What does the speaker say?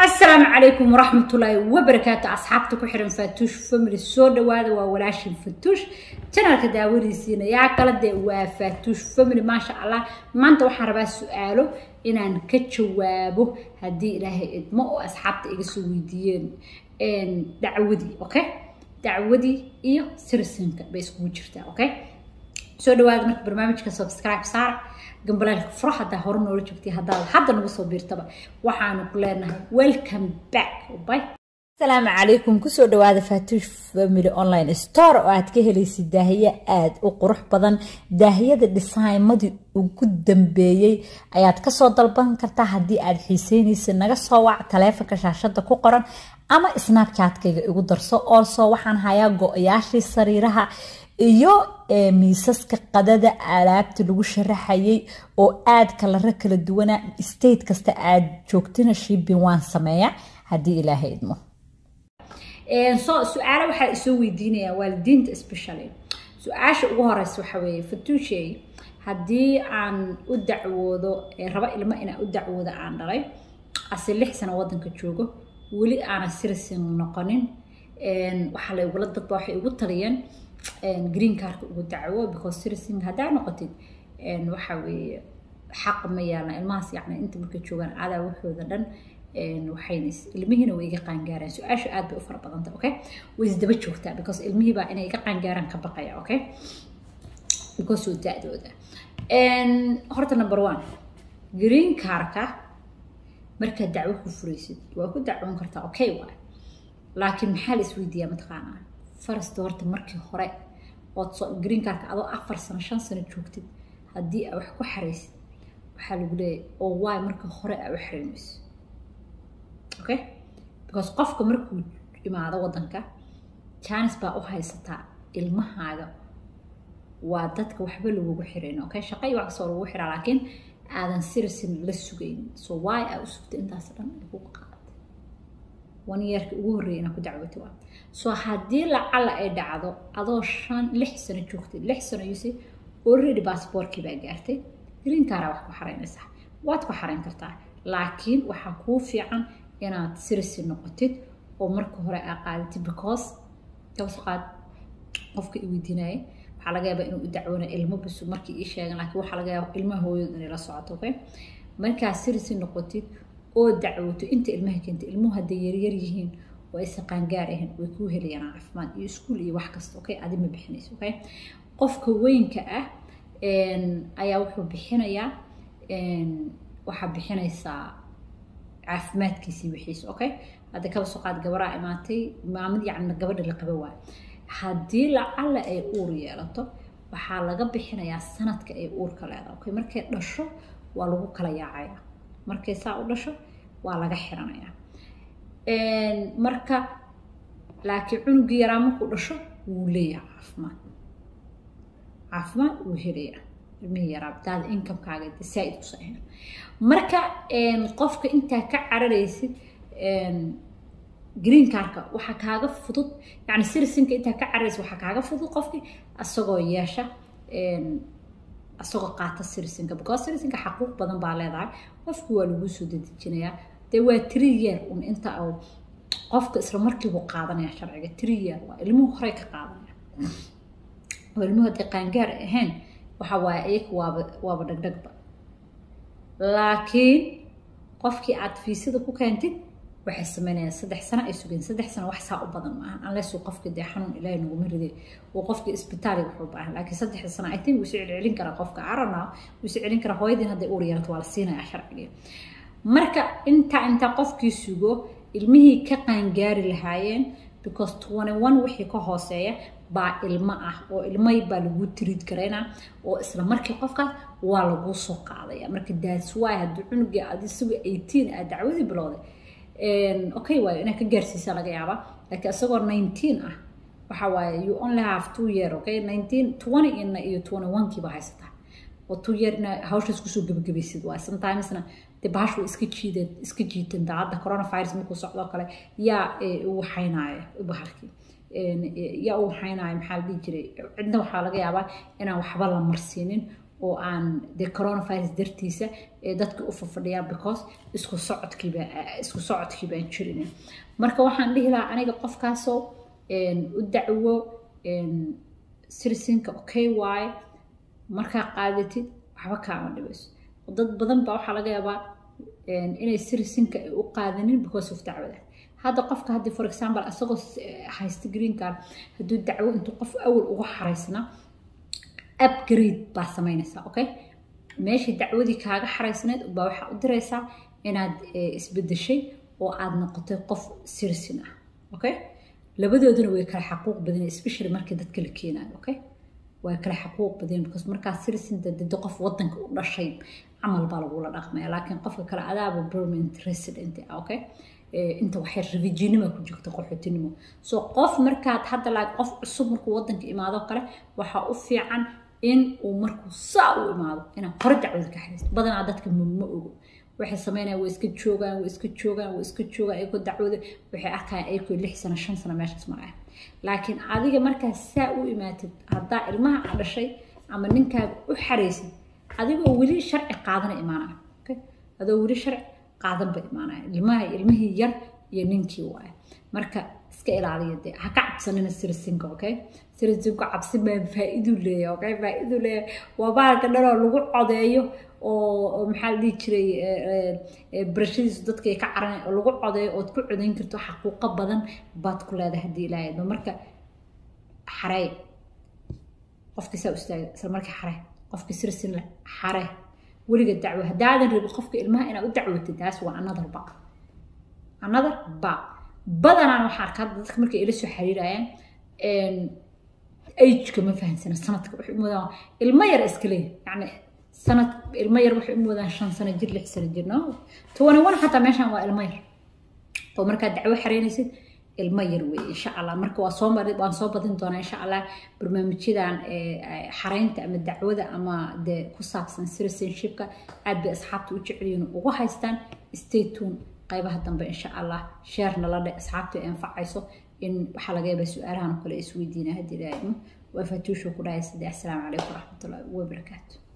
asalaamu calaykum waraxmatullaahi wabarakaatu asxaabta ku xiran faatuush family soo dhawaada waa walaashin fatuush janalka daawadiisiina yaa kala dee waa faatuush family maasha allah maanta waxaan rabaa su-aalo inaan ka jawaabo haddii ilaahay idmo oo asxaabta iga soo weydiiyeen dacwadii okay dacwadii iyo sirisinka bay iskugu jirtaa okay soo dhawaada marka barnaamijka subscribe saar gambalaalka furo haddaa hore noola joogtay haddaad hadda nagu soo biirtaba waxaanu ku leenahay welcome back bye asalaamu calaykum kusoo dhawaada faatuush family online store oo aad ka helaysid daahiye aada u qurux badan daahiyada dhisaymadii ugu dambeeyey ayaad kasoo dalban kartaa haddii aad xiiseynaysa naga soo wac taleefonka shaashada ku qoran ama snapchatkayga igu darso oolsoo waxaan hayaa go-yaashii sariiraha iyo miisaska qadada alaabta lagu sharaxayay oo aad kalaro kala duwana state kasta aad joogtina shipping waan sameeya haddii ilaahay idmo so su-aalo waxaa isoo weydiinaya waalidiinta specially su-aasha ugu horeysa waxa weeye fatuushey haddii aan u dacwoodo raba ilmo inaan u dacwoodo aan dhalay ase lix sano wadanka joogo weli aanan sirisin noqonin waxaa la igula dadba waxay igu taliyeen green carka ugu dacwo because sirisin haddaa noqotid waxa weeye xaq ma yaalna ilmahaas yacni inta markay joogaan adaa waxooda dhan waxayna ilmihiina way iga qaangaaraan su-aashu aad bay u fara badanta okay way isdaba joogtaa because ilmihii baa inay iga qaangaaraan ka baqaya okay because oo da-dooda horta number one green carka markaad dacwo ku furaysid waa ku dacwoon kartaa okay waay laakiin maxaa la isweydiiyaa mataqaanaa farasta horta markii hore ood soo green carka adoo afar sano shan sano joogtid haddii aa wax ku xaraysid waxaa lagu leeyahay oo waay marka hore aa u xaraynayso okay because qofka markuu imaado waddanka janis baa u haysataa ilmahaaga waa dadka waxba lagugu xirayn okay shaqa iyo wax kastoo lagugu xiraa laakiin aadan sirisin la sugaynin so waay aa u sugtay intaas dhan lagu qaaday one yeerka ugu horreeya inaa ku dacwata waa so haddii lacala ay dhacdo adoo shan lix sano joogtay lix sano yuse already baasboorkii baa gaartay green caraa wax ku xaraynaysaa waad ku xarayn kartaa laakiin waxaa kuu fiican inaad sirisi noqotid oo marka hore aa qaadatid because kabaso qaad qofka i weydiinaya waxaa laga yaabaa inuu u dacwoona ilmo basu markii ii sheegan laakiin waxaa laga yaaba ilmaha hooyadu inay la socoto okay markaa sirisi noqotid oo dacwoto inta ilmaha keentay ilmuhu hadday yaryar yihiin oo aysan qaangaar ahayn way kuu helayaan caafimaad iyo iskuul iyo wax kasta okay adi ma bixinayso okay qofka weynka ah ayaa wuxuu bixinayaa waxaa bixinaysaa caafimaadkiisii wixiisa okay hadda kaba soo qaad gabaraa imaatay maamad yacni gabadha la qaba waay haddii lacala ay uur yeelato waxaa laga bixinayaa sanadka ay uurka leedahay okay markay dhasho waa lagu kala yaacaya markay saa u dhasho waa laga xiranayaa marka laakiin cunugii yaraa markuu dhasho wuu leeyahay caafimaad caafimaad wuu helayaa ilmihii yaraa daada inkamkaaga de saa-id kusa ahayn marka qofka intaa ka cararaysid green carka waxaa kaaga fudud yani sirisinka intaa ka cararaysid waxaa kaaga fudud qofkii asagoo yeesha asagoo qaata sirisinka because sirisinka xaquuq badan baa leedahay qofku waa laguu soo dedejinayaa dee waa three year un inta uu qofka isla markiibuu qaadanaya sharciga three year waa ilmuhu horey ka qaadanaya oo ilmuhu hadday qaangaar ahayn waxa waaye iyaga waaba waaba dhagdhagba laakiin qofkii aad fiisada ku keentid waxay sameynayaan saddex sano ay sugeen saddex sano wax saa u badan maaha unless uu qofka dee xanuun ilaahay naguma riday uu qofka isbitaaliga wuxuu baahan laakiin saddexda sano i think wuu isu celcelin karaa qofka arana wuu isu celin karaa hooyadiin hadday uur yeelato waa la siinayaa sharciga marka intaa intaa qofkii sugo ilmihii ka qaangaari lahaayeen because twenty one wixii ka hooseeya baa ilmo ah oo ilmay baa lagu tiriid karaynaa oo isla markii qofkaas waa laguu soo qaadaya marka that's why haddii cunugii aad isagu eighteen aad dacwadii bilowday okay waayo inaad ka gaarsiisa laga yaaba laakiin isagoo nineteen ah waxa waaye you only have two year okay nineteen twenty ina iyo twenty one kiiba haysataa oo two year ina hawshaas kusoo gebagabaysid waay sometimesna dee bahashu iska jiideen iska jiiteen daacadda coronavirus markuu socdoo kale yaa u waxaynaaya bahalkii yaa u waxaynaaya maxaa la dhihi jiray cidna waxaa laga yaabaa inaan waxba la marsiinin oo aan dee coronavirus dartiisa ee dadka u fafadhiyaan because isku socodkiiba isku socodkii baan jirin marka waxaan dhihi lahaa aniga qofkaasoo u dacwo citizenka okay waaye markaa qaadatid waxba kaama dhibayso dad badan baa waxaa laga yaabaa inay citizenka ay u qaadanin because of dacwada hadda qofka haddii for example isagoo haysta green card hadduu dacwo intuu qof awal uga xaraysna upgrade baa samaynaysaa okay meeshii dacwadii kaaga xaraysneed baa waxaa u diraysaa inaad isbedeshay oo aad noqotay qof citizen ah okay labadooduna way kala xaquuq badan especially markii dadka la keenayo okay way kala xaquuq badan because markaa citizen dad qof wadanka u dhashay camal baa lagula dhaqmaya laakiin qofka kale adaaba permanent resident ah okay inta waxay rafijinima ku jirta qaxootinimo so qof markaad hadda laa qof cusub markuu wadanka imaado kale waxaa u fiican in uu markuu saa u imaado inaad hore dacwada ka xiriisto badanaa dadka ma ogo waxay sameynayaan way iska joogaan way iska joogaan way iska joogaan ayagoo dacwada waxay arkayaan ayagoo lix sano shan sano meeshaas maraya laakiin adiga markaa saa u imaatid haddaa ilmaha a dhashay ama ninkaaga u xaraysid adigoo weli sharci qaadana imaanaya okay adoo weli sharci qaadan ba imaanaya ilmaha ilmihii yar iyo ninkii waaye marka iska ilaaliya dee ha ka cabsanina sirisinka okay sirisinka cabsi baa faa-idu leeyahay okay faa-idu leeyahay waa baalka dhanoo lagu codeeyo oo maxaa la dhihi jiray barashadiisu dadka ay ka caranay oo lagu codeeyo ood ku codayn karto xaquuqo badan baad ku leedahay haddii ilaahay marka xarey qofkii saa istaaga isla markii xarey qofkii sirsin leh xarey weliga dacwo haddaadan rabin qofka ilmaha inaad u dacwatid taas waa another ba another ba badanaan waxaa arkaa dadka markay ila soo xiriirayaan ageka ma fahansana sanadka waxay moodaan ilmo yar iska leeyahay yacni sanad ilmo yar waxay u moodaan shan sano jir lix sano jir no tobani one xataa meeshan waa ilmo yar oo markaad dacwo xareynaysid ilmo yar weeye insha allah marka waa soo mari waan soo badin doonaa insha allah barnaamijyadan xareynta ama dacwada ama dee ku saabsan citizenshipka aad bay asxaabta u jecelyihiin ugu haystaan stay tune qaybaha dambe insha allah sheer nala dhe asxaabta ay anfacayso in waxaa laga yaabaa su-aalahan oo kale isweydiina haddii ilaahimo waa fatuushu ku dhahay saddex asalaamu calaykum waraxmatullahi wabarakaatu